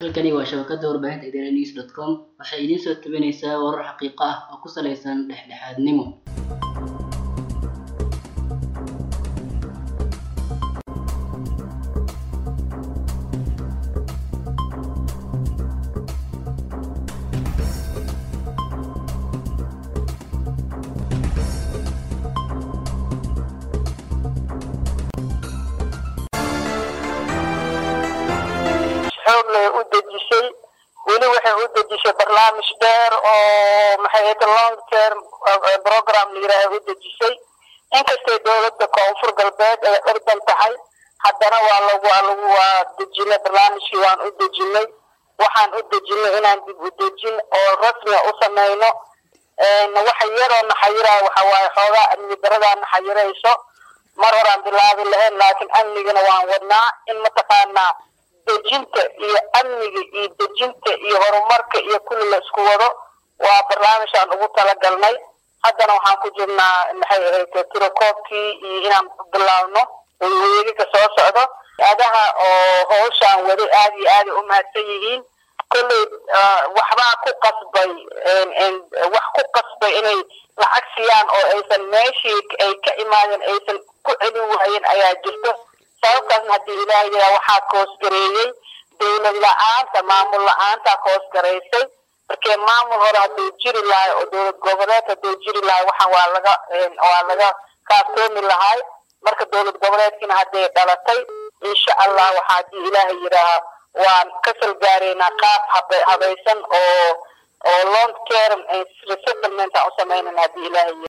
halkani waa shabakada warbaahinta idaaha news dot com waxay idiin soo tabinaysaa warar xaqiiqo ah oo ku saleysan dhexdhexaadnimo xoog leh u dejisay weli waxay u dejisay barnaamij dheer oo maxay ahayd long term program la yidhaaha u dejisay inkastay dowladda koonfur galbeed ay ordan tahay haddana waa lagu waa lagu waa dejinay barnaamijkii waan u dejinay waxaan u dejinay inaan dib u dejin oo rasmiga u sameyno waxa yaroo naxayiraha waxa waaye xoogaa amni daradaa naxayirayso mar horaan bilaabi lahayn laakiin amnigana waan wadnaa in mataqaanaa dejinta iyo amniga iyo dejinta iyo horumarka iyo kulli la isku wado waa barnaamijaan ugu talagalnay haddana waxaan ku jirnaa maxay ahayd tirakoobkii iyo inaan bilaabno weegiga soo socdo adaha oo howshaan wada aad iyo aaday u mahadsan yihiin kolley waxbaa ku qasbay wax ku qasbay inay lacag siiyaan oo aysan meeshii ay ka imaadeen aysan ku celin waayeen ayaa jirto sababtaasna haddii ilaahay yaraa waxaa koosgareeyey dowlad la-aanta maamul la-aantaa koosgaraysay markee maamul hore hadduu jiri lahay oo dowlad goboleed hadduu jiri lahay waxaan waa laga waa laga kaaftoomi lahay marka dowlad goboleedkiina hadday dhalatay insha allah waxaa haddii ilaahay yidhaaha waan ka salgaareynaa qaab hab- habaysan oo oo long term resettlement aan u sameynayna haddii ilaahay